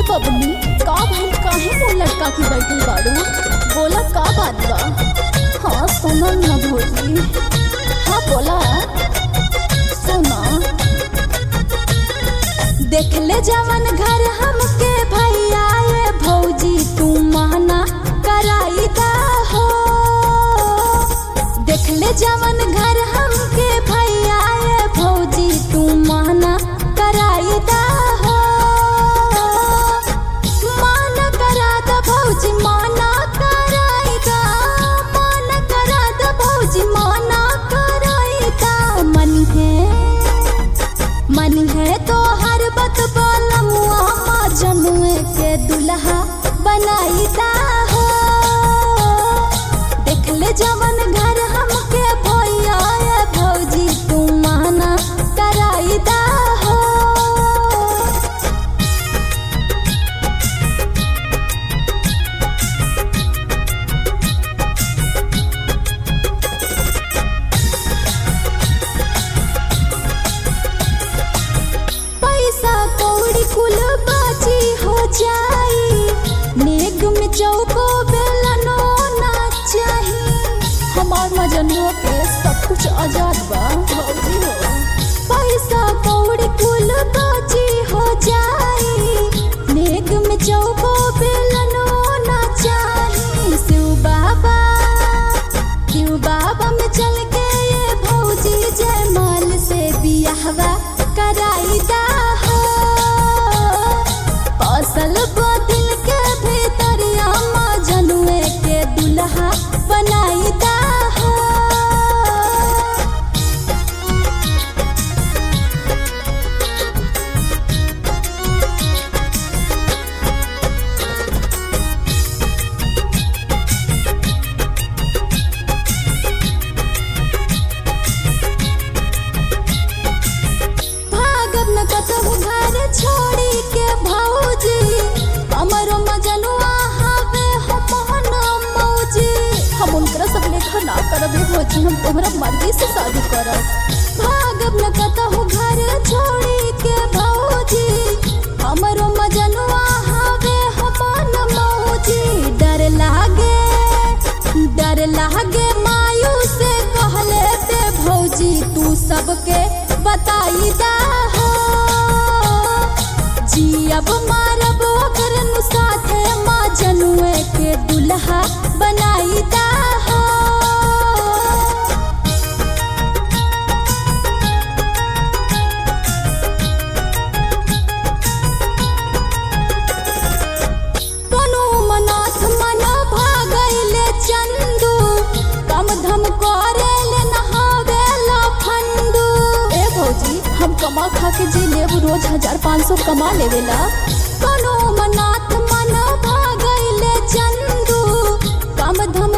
बबनी का भाई काहे मुंह लटका के बैठी बाड़ू बोला का बात बा हाँ सुनल न भोजी हाँ बोला सुना देख ले जवन घर हमके भैया ये भौजी तू माना कराई दा हो देख ले जवन घर हमके भैया ये भौजी तू माना कराई दा हो माना करा दा भौजी माना कराई दा माना करा दा भौजी माना कराई दा मन है मन है तो हर बत बालमुआ माँ जमुए के दुल्हा बनाई दा हो देख ले जवन घर हमके भैया ये भौजी तू माना कराई दा हो पैसा कौड़ी कुल बाची हो जाई नेग में चौको बेलनो ना चाही हमार मजनुआ के सब कुछ आजाद बा भौजी हो पैसा कौड़ी कुल बाची हो जाई नेग में चौको बेलनो ना चाही शिव बाबा शिव बाबा में चल के ये भौजी जयमाल से बियाहवा कराई दा हो फसल बदल के भीतरिया माँ जनुए के दुल्हा बनाई दा हो भागब न कतहु घर छोड़ी के भौजी हमरो मजनुआ हवे हो मोहन मौजी हम उनकरा सब लेखा ना करब ए भौजी हम तोहरा मर्जी से शादी करब भागब न कतहु घर छोड़ी के भौजी हमरो मजनुआ हवे हो मोहन मौजी डर लागे डर लागे मायू से कहले पे भौजी तू सबके बताई दा हो जियब मारब ओकर नु साथे माँ जनुए के दुल्हा बनाई दा हो तनु मनाथ मन भागैले चंदू कम धम करेले नहावेला फंदू ए भौजी हम कमा खा के जी लेब रोज हजार पाँच सौ कमा लेवेला तनु मनाथ मन भागैले चंदू कम धम